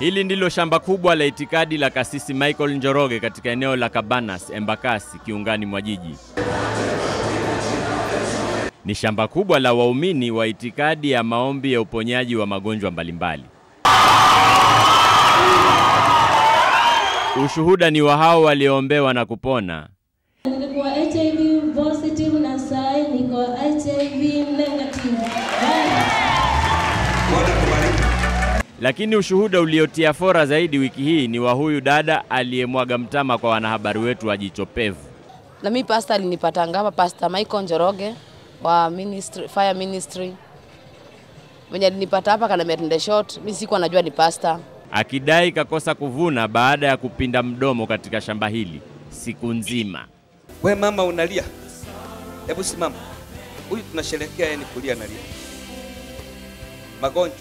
Hili ndilo shamba kubwa la itikadi la kasisi Michael Njoroge katika eneo la Cabanas, Embakasi, kiungani mwa jiji. Ni shamba kubwa la waumini wa itikadi ya maombi ya uponyaji wa magonjwa mbalimbali. Ushuhuda ni wa hao walioombewa na kupona. Nilikuwa HIV positive na saa hii niko HIV negative. Lakini ushuhuda uliotia fora zaidi wiki hii ni wa huyu dada aliyemwaga mtama kwa wanahabari wetu wa Jicho Pevu. Na mi pasta alinipatanga hapa, Pasta Michael Njoroge wa ministry, fire ministry mwenye alinipata hapa kanamia short. Mi sikuwa najua ni pasta. akidai kakosa kuvuna baada ya kupinda mdomo katika shamba hili siku nzima. We mama unalia, hebu simama. Huyu tunasherehekea yeye ni kulia analia. Magonjwa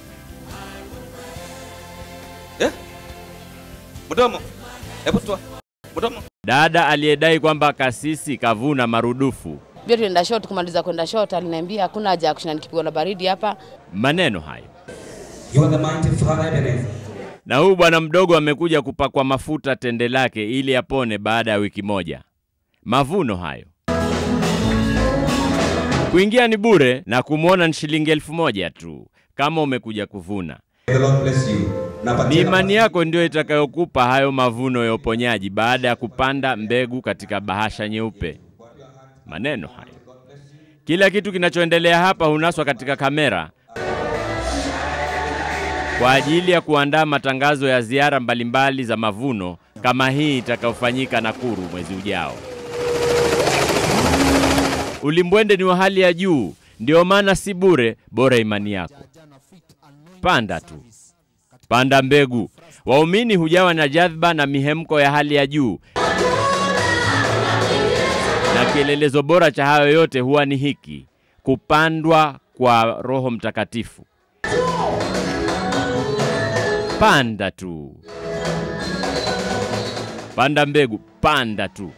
eh? Mdomo, hebu toa mdomo. Dada aliyedai kwamba kasisi kavuna marudufu Pia tulienda short, kumaliza kwenda short aliniambia hakuna haja ya kushinda nikipigwa na baridi hapa. maneno hayo. You are the mighty Father Ebenezer. Na huyu bwana mdogo amekuja kupakwa mafuta tende lake ili apone baada ya wiki moja. Mavuno hayo. Kuingia ni bure na kumwona ni shilingi elfu moja tu kama umekuja kuvuna. The Lord bless you. Na Ni imani yako ndio itakayokupa hayo mavuno ya uponyaji baada ya kupanda mbegu katika bahasha nyeupe. Maneno hayo. Kila kitu kinachoendelea hapa hunaswa katika kamera kwa ajili ya kuandaa matangazo ya ziara mbalimbali za mavuno kama hii itakayofanyika Nakuru mwezi ujao. Ulimbwende ni wa hali ya juu, ndio maana si bure, bora imani yako. Panda tu, panda mbegu. Waumini hujawa na jadhba na mihemko ya hali ya juu, na kielelezo bora cha hayo yote huwa ni hiki: kupandwa kwa Roho Mtakatifu. Panda tu, panda mbegu, panda tu.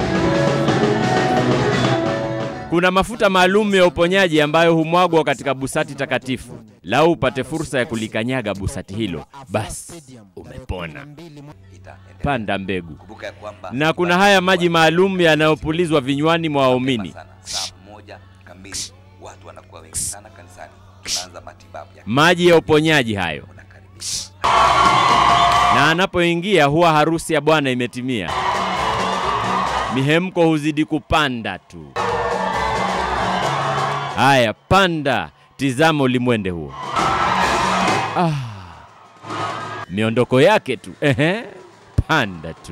Kuna mafuta maalum ya uponyaji ambayo humwagwa katika busati takatifu. Lau upate fursa ya kulikanyaga busati hilo, basi umepona. Panda mbegu. Kumbuka ya kwamba Na kuna haya maji maalum yanayopulizwa vinywani mwa waumini. sana, saa moja kamili watu wanakuwa wengi sana kanisani. Tunaanza matibabu ya Maji ya uponyaji hayo, unakaribisha. na anapoingia huwa harusi ya Bwana imetimia. Mihemko huzidi kupanda tu. Haya, panda, tizama ulimwende huo. Ah, miondoko yake tu. Ehe, panda tu.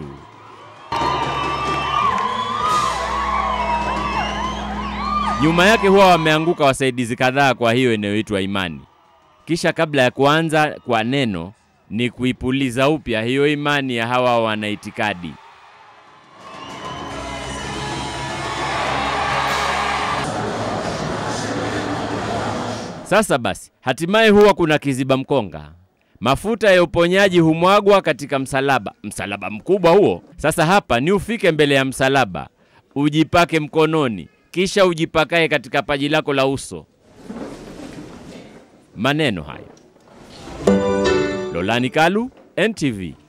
Nyuma yake huwa wameanguka wasaidizi kadhaa, kwa hiyo inayoitwa imani. Kisha kabla ya kuanza kwa neno ni kuipuliza upya hiyo imani ya hawa wanaitikadi. Sasa basi, hatimaye huwa kuna kiziba mkonga. Mafuta ya uponyaji humwagwa katika msalaba, msalaba mkubwa huo. Sasa hapa ni ufike mbele ya msalaba, ujipake mkononi, kisha ujipakae katika paji lako la uso. Maneno hayo. Lolani Kalu, NTV.